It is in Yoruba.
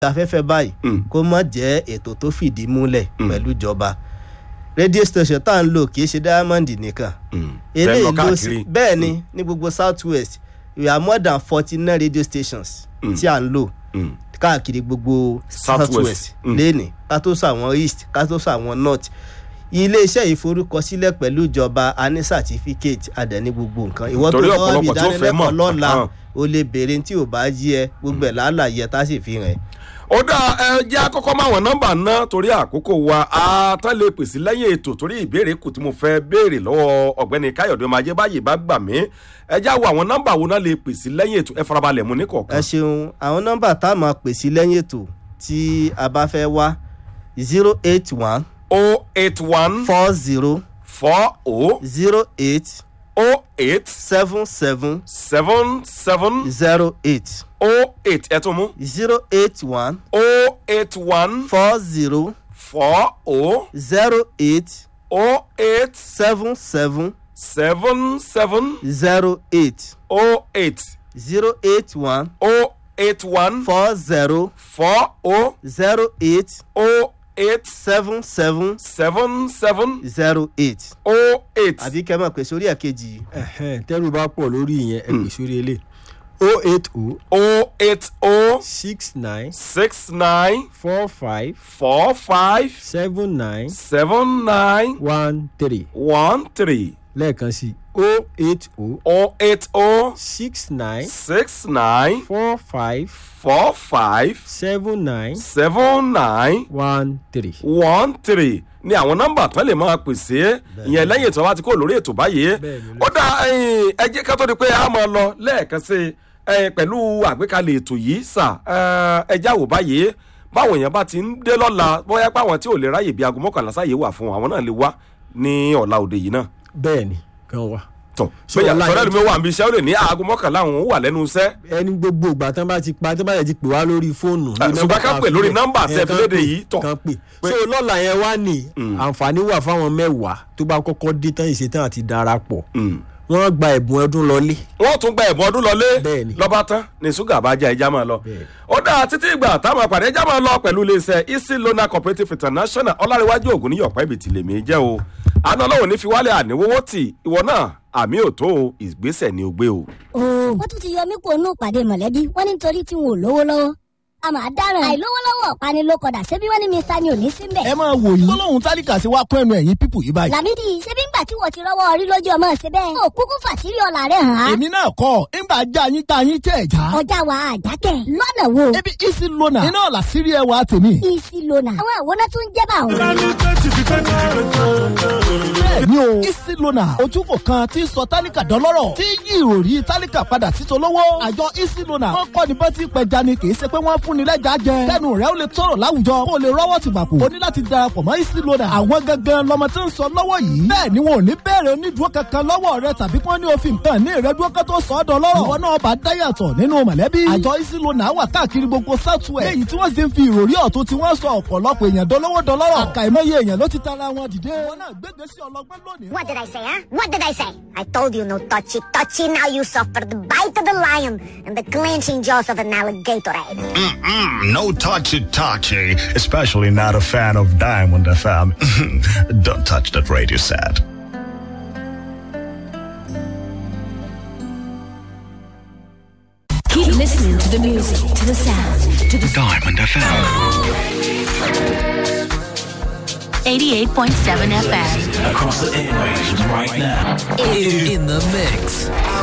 afẹ́fẹ́ báyìí Mm. kó má jẹ́ ètò tó fìdí múlẹ̀ Mm. pẹ̀lú ìjọba radio station tá à ń lò kì í ṣe diamond nìkan Mm. eléyìí Bẹ́ẹ̀ lọ ló sì káàkiri. bẹ́ẹ̀ ni ní gbogbo south west we are more than forty nine radio stations Mm. tí à ń lò Mm. káàkiri gbogbo South south West. west Mm. lẹ́nì ká tó sọ àwọn east ká tó sọ àwọn north iléeṣẹ́ ìforúkọsílẹ̀ pẹ̀lú ìjọba a ní certificate àdẹ̀ní gbogbo nǹkan ìwọ tó Torí lọ́wọ́ ọ̀pọ̀lọpọ̀ tí ó fẹ́ mọ̀. ìdánilẹ́kọ̀ọ́ lọ́la Ahán. o lè béèrè tí ò bá yí ẹ gbogbo ẹ̀ lálàyé tá a sì fi hàn ẹ́. ó dá ẹ jẹ́ àkọ́kọ́ máa wọ̀n nọ́mbà náà torí àkókò wa àtàn lè pèsè lẹ́yìn ètò torí ìbéèrè kù tí mo fẹ́ béèrè lọ́wọ́ ọ̀gbẹ́ni káyọ̀dé ọmọ ajé báyìí bá gbà mí ẹ já wo àwọn nọ́mbà wo náà lè pèsè lẹ́yìn ètò ẹ farabalẹ̀ mu ní ẹ kọ̀ọ̀kan. ṣeun àwọn nọ́mbà tá a máa pè sí lẹ́yìn ètò tí a bá fẹ́ wá zero eight one o eight one four zero four o zero eight o eight seven seven seven seven zero eight o eight ẹ tún mú zero eight one o eight one four zero four o zero eight o eight seven seven seven seven zero eight o eight zero eight one o eight one four zero four o zero eight o eight seven seven seven seven zero eight o eight. àbí kẹ́ mọ̀ pé sórí ẹ̀ kejì Ẹ̀hẹ́n, tẹ́rù bá pọ̀ lórí ìyẹn ẹ pè sórí ilé o eight o o eight o six nine six nine four five four five seven nine seven nine one three one three lẹ́ẹ̀kan sí o eight o o eight o six nine six nine four five four five seven nine seven nine one three. one three ni àwọn nọ́mbà tó lè máa pèsè ìyẹn lẹ́yìn ètò wa ti kó lórí ètò báyìí Bẹ́ẹ̀ni, ó dá ẹyin, ẹ jẹ́ ká tó di pé a máa lọ lẹ́ẹ̀kan sí i pẹ̀lú àgbékalẹ̀ ètò yìí sà ẹ já wò báyìí báwọn èèyàn bá ti ń dé lọ́la bóyá pé àwọn tí ò lè ráyè bí aago mọ́kànlá sáyé wà fún wọn àwọn náà lè wá ní ọ̀la òde yìí náà bẹ́ẹ̀ni kan wà. tọ̀ So, bẹ́ẹ̀ ọ̀la tọ́lá yẹn ẹ̀dùnmí wà níbi iṣẹ́ ó lè ní aago mọ́kànlá àwọn wà lẹ́nu iṣẹ́ ẹni gbogbo ìgbà tán bá ti pa tán bá yẹ ti pè wá lórí fóònù. Eh, ní ṣùgbọ́n nọ́mbà ká tá pè a lórí fi nọ́mbà lẹ̀. tẹ́ Eh, fi kán léde pè, yìí, tọ̀. kán pè Pé- so lọ́la yẹn wá ní àǹfààní wà fáwọn mẹ́wàá tó bá kọ́kọ́ dé tán ìṣetán àti darapọ̀ wọ́n gba ẹ̀bùn ọdún lọlé. wọ́n tún gba ẹ̀bùn ọdún lọlé Bẹ́ẹ̀ni. lọ́ba tán ní ṣúgà bá já ẹja máa lọ. Bẹ́ẹ̀ni. ó dáa títí ìgbà táwọn àpàdé ẹja máa lọ pẹ̀lú iléeṣẹ́ easy loan cooperative international ọlárẹ̀wájú ògùn ní yọ̀pá ibi tìlẹ̀mí jẹ́ o. àná ọlọ́run ní fi wálé àníwówó tì ìwọ náà àmì òtó o ìgbésẹ̀ ni o gbé o. ooo wọ́n tún ti yọ mí kó nù pàdé mọ̀lẹ́bí wọ́n ní nítorí tí wọn ò lówó lọ́wọ́ a máa dáràn àìlówó lọ́wọ́ ọ̀pani ló kọ̀dà ṣebí wọ́n ní mr ni ò ní sí mbẹ̀. ẹ máa wò yìí gbólóhùn tálíkà sí wá kún ẹnu ẹ̀yìn pípù yìí báyìí. làmídì ṣebí ńgbà tí wọ́n ti rọ́wọ́ orí lójú ọmọ ṣe bẹ́ẹ̀. ó kúkú fàṣírí ọ̀la rẹ̀ hàn án. èmi náà kọ́ ńgbà já yín tá yín tẹ̀ já. ọjà wa àjákẹ́ lọ́nà wo. ebi isi lona iná ọ̀la sírí ẹwà tèmi. isi lona. àwọn àwòrán tún jẹ́ bá òun. bẹ́ẹ̀ni o isi lona ojúbò kan tí ń sọ tálíkà dọ́lọ́rọ̀ tí yí ìròrí tálíkà padà sí tolówó. àjọ isi lona wọn kọ́ ni bọ́tí pẹja ni kì í ṣe pé wọ́n fún ni lẹ́jà jẹ. kẹ́nu rẹ̀ ó lè tọrọ láwùjọ kó o lè rọ́wọ́ ti gbàpò. o ní láti darapọ̀ mọ́ isi lona. àwọn gangan lọmọ tí ń sọ lọ́wọ́ yìí. bẹ́ẹ̀ ni wọn ò ní bẹ̀rẹ̀ onídùúró kankan lọ́wọ́ rẹ tàbí kí wọ́n ní òfin kan ní ìrẹ́dúró kan tó sọ ọ́ dọ́lọ́rọ̀. ìwọ náà bá dáyàtọ̀ nínú mọ̀lẹ́bí. àjọ isi lona wà káàkiri gbogbo southwest. léyìí tí wọ́n sì ń fi ìròrí ọ̀tún tí wọ́n sọ ọ̀pọ̀lọpọ̀ èèyàn dọ́lọ́wọ́ dọ́lọ́rọ̀. àkàìmọye èèyàn ló ti tara wọn dìde. ìwọ náà gbégbé sí ọlọgbẹ́ lónìí. What did I say, huh? What did I say? I told you no touchy touchy. Now you suffer the bite of the lion and the clenching jaws of an alligator. Mm-mm, no touchy touchy, especially not a fan of Diamond FM. Don't touch that radio set. Keep listening to the music, to the sound, to the Diamond FM. 88.7 FM. across the airwaves right now. in the mix.